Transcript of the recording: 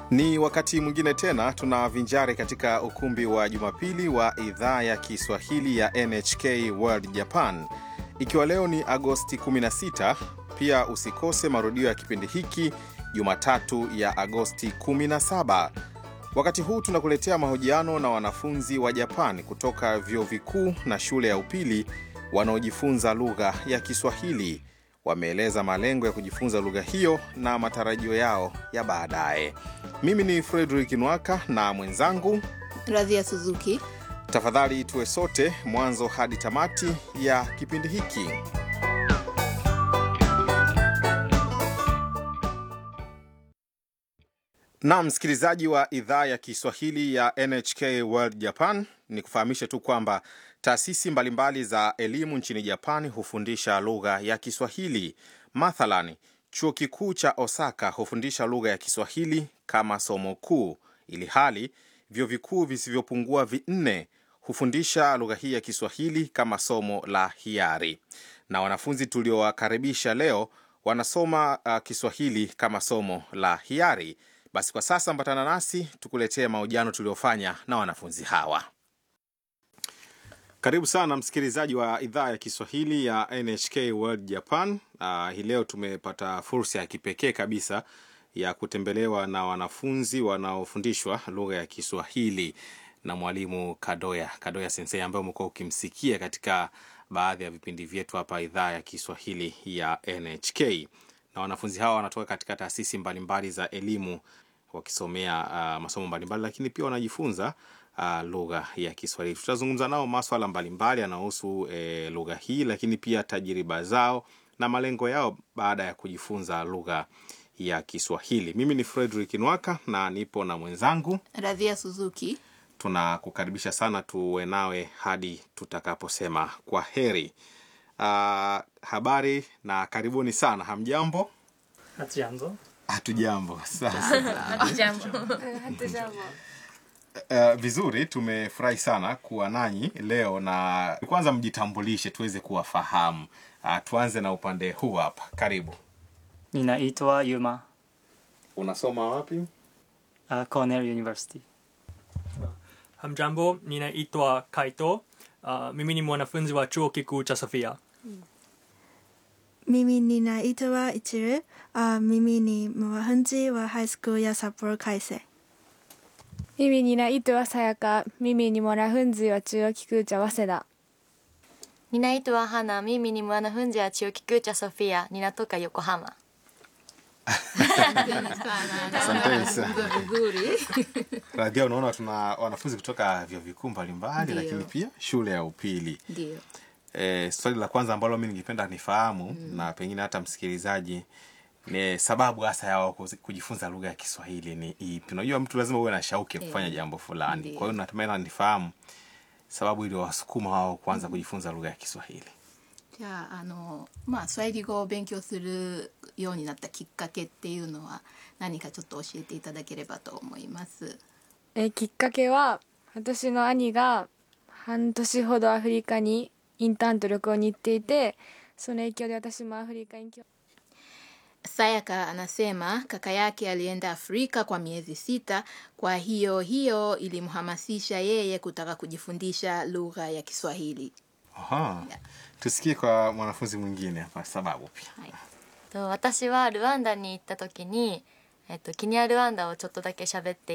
Ni wakati mwingine tena tunavinjari katika ukumbi wa Jumapili wa idhaa ya Kiswahili ya NHK World Japan, ikiwa leo ni Agosti 16. Pia usikose marudio ya kipindi hiki Jumatatu ya Agosti 17. Wakati huu tunakuletea mahojiano na wanafunzi wa Japan kutoka vyuo vikuu na shule ya upili wanaojifunza lugha ya Kiswahili. Wameeleza malengo ya kujifunza lugha hiyo na matarajio yao ya baadaye. Mimi ni Frederick Nwaka na mwenzangu Radhia Suzuki. Tafadhali tuwe sote mwanzo hadi tamati ya kipindi hiki. Na msikilizaji wa idhaa ya Kiswahili ya NHK World Japan, ni kufahamishe tu kwamba taasisi mbalimbali za elimu nchini Japani hufundisha lugha ya Kiswahili. Mathalan, chuo kikuu cha Osaka hufundisha lugha ya Kiswahili kama somo kuu, ili hali vyuo vikuu visivyopungua vinne hufundisha lugha hii ya Kiswahili kama somo la hiari, na wanafunzi tuliowakaribisha leo wanasoma uh, Kiswahili kama somo la hiari. Basi kwa sasa ambatana nasi tukuletee mahojiano tuliofanya na wanafunzi hawa. Karibu sana msikilizaji wa idhaa ya Kiswahili ya NHK World Japan. Uh, hii leo tumepata fursa ya kipekee kabisa ya kutembelewa na wanafunzi wanaofundishwa lugha ya Kiswahili na mwalimu Kadoya Kadoya Sensei ambaye umekuwa ukimsikia katika baadhi ya vipindi vyetu hapa idhaa ya Kiswahili ya NHK. Na wanafunzi hawa wanatoka katika taasisi mbalimbali za elimu wakisomea uh, masomo mbalimbali, lakini pia wanajifunza uh, lugha ya Kiswahili. Tutazungumza nao maswala mbalimbali yanayohusu eh, lugha hii, lakini pia tajiriba zao na malengo yao baada ya kujifunza lugha ya Kiswahili. Mimi ni Frederick Nwaka na nipo na mwenzangu Radhia Suzuki. tunakukaribisha sana tuwe nawe hadi tutakaposema kwa heri. Uh, habari na karibuni sana. Hamjambo? Hatujambo. Hatujambo. Sasa uh, vizuri, tumefurahi sana kuwa nanyi leo, na kwanza mjitambulishe tuweze kuwafahamu. Uh, tuanze na upande huu hapa. Karibu. Ninaitwa Yuma, Unasoma wapi? uh, Cornell University. Hamjambo, ninaitwa Kaito. Uh, mimi ni mwanafunzi wa chuo kikuu cha Sofia. Mimi ninaitwa Ichiru. Uh, mimi ni mwanafunzi wa high school ya Sapporo Kaisei. Mimi ninaitwa Sayaka. Mimi ni mwanafunzi wa chuo kikuu cha Waseda. Ninaitwa Hana. Mimi ni mwanafunzi wa chuo kikuu cha Sofia. Ninatoka Yokohama. Asanteni sana. Vizuri. Radhia, unaona tuna wanafunzi kutoka vyuo vikuu mbalimbali, Ndio. lakini pia shule ya upili. Ndio. E, swali la kwanza ambalo mi ningependa nifahamu na pengine hata msikilizaji ni sababu hasa ya wao kuzi- kujifunza lugha ya Kiswahili ni ipi? Unajua, mtu lazima uwe na shauki ya kufanya jambo fulani. Ndio. Kwa hiyo natumai na nifahamu sababu ili wasukuma wao kuanza kujifunza lugha ya Kiswahili. じゃああのまあスワヒリ語を勉強するようになったきっかけっていうのは何かちょっと教えていただければと思います。 えきっかけは私の兄が半年ほどアフリカにインターンと旅行に行っていてその影響で私もアフリカに興 Sayaka anasema kaka yake alienda Afrika kwa miezi sita, kwa hiyo hiyo ilimhamasisha yeye kutaka kujifundisha lugha ya Kiswahili. Aha. Yeah. Tusikie kwa mwanafunzi mwingine hapa sababu pia. はい、 と私はルワンダに行った時に、えっと、キニアルワンダをちょっとだけ喋って